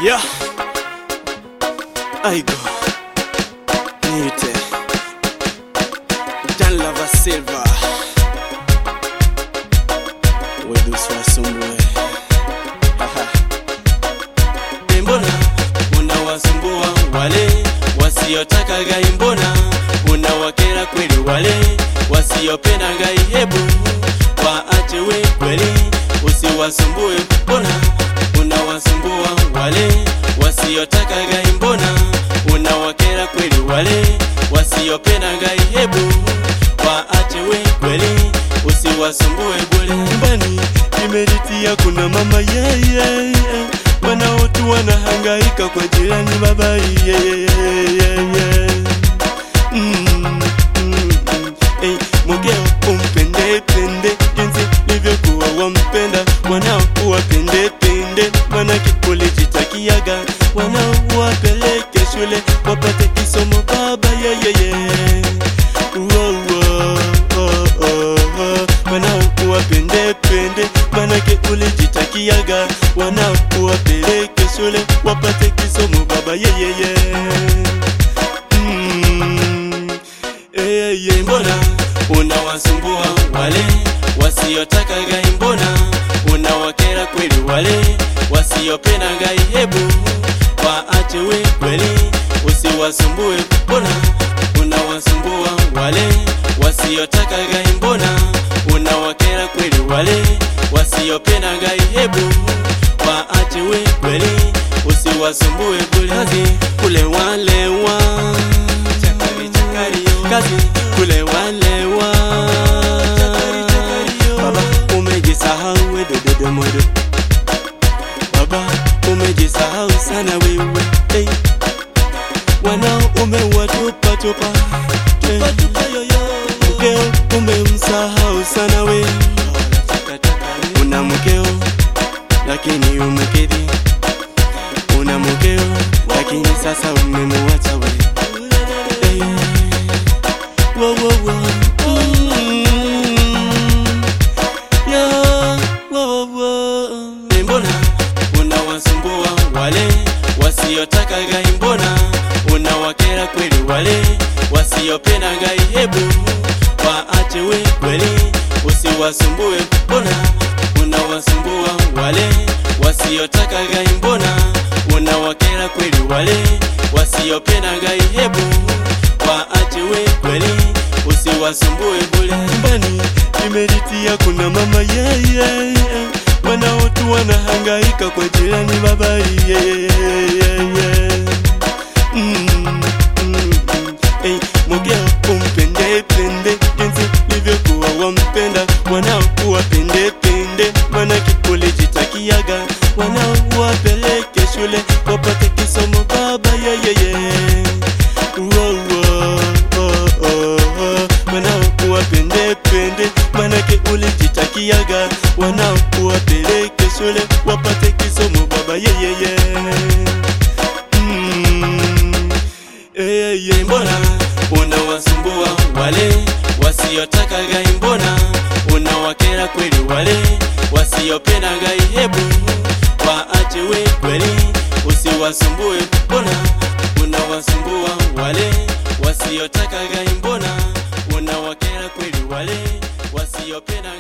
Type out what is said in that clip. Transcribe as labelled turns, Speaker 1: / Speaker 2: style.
Speaker 1: Yeah. Aigo. Niite. Dan Lava Silva. Wedu swasumbue. Haha. Mbona unawasumbua wale wasiotaka gai? Mbona unawakera kweli wale wasiopenda gai? Hebu waache we kweli, usiwasumbue. Mbona unawasumbua wale wasiotaka gai? Mbona unawakera kweli wale wasiopenda gai? Hebu waache we kweli, usiwasumbue bure. Nyumbani imeritia kuna mama yeah, yeah, yeah. Wanaotu wanahangaika kwa jirani baba yeah, yeah, yeah, yeah. Mm, mm, mm. Hey, mugeo umpende pende jinsi livyokuwa wampenda wanao uwapende pende manake ulijitakiaga wanao uwapeleke shule wapate kisomo baba yeyeye wanao uwapende pende manake ulijitakiaga wanao uwapeleke shule wapate kisomo baba yeyeye mm. Eyeye, mbona unawasumbua wale wasiotaka gai? Mbona unawakera kweli wale wasiopenda gai? Hebu waache we kweli, usiwasumbue. Mbona unawasumbua wale wasiotaka gai? Mbona unawakera kweli wale wasiopenda gai? Hebu waache we kweli, usiwasumbue bure. Kazi kule walewa chakari chakari kazi kule walewa baba umejisahau we dododo modo baba umejisahau sana wewe hey. wanao umewatupa tupa hey. mkeo umemsahau sana we una mkeo lakini umekidhi una mkeo lakini sasa umemuacha we hey. Wo, wo, wo. Mm. Yeah. Wo, wo, wo. Mbona unawasumbua wale wasiotaka gai? Mbona unawakera kweli wale wasiopenda gai? Hebu waache we kweli, usiwasumbue. Mbona unawasumbua wale wasiotaka gai? Mbona unawakera kweli wale wasiopenda gai? Hebu waache we kweli, usiwasumbue bure. Nyumbani imeritia kuna mama yeah, yeah, yeah. Wanaotu wanahangaika kwa jirani baba yeah, yeah, yeah, yeah. Mm, mm, mm. Hey, mugeo umpende pende jinsi livyokuwa wampenda wanao uwapende pende manake ulijitakiaga wanao uwapeleke shule wapate kisomo baba yeah, yeah, yeah. Wow, wow, oh, oh, oh. wanao uwapende pende manake ulijitakiaga wanao uwapeleke shule wapate kisomo baba yeah, yeah, yeah. Mm. Eyeye, mbona unawasumbua wale wasiotaka gai? Mbona unawakera kweli wale wasiopenda gai? Hebu waache we kweli, usiwasumbue. Mbona unawasumbua wale wasiotaka gai? Mbona unawakera kweli wale wasiopenda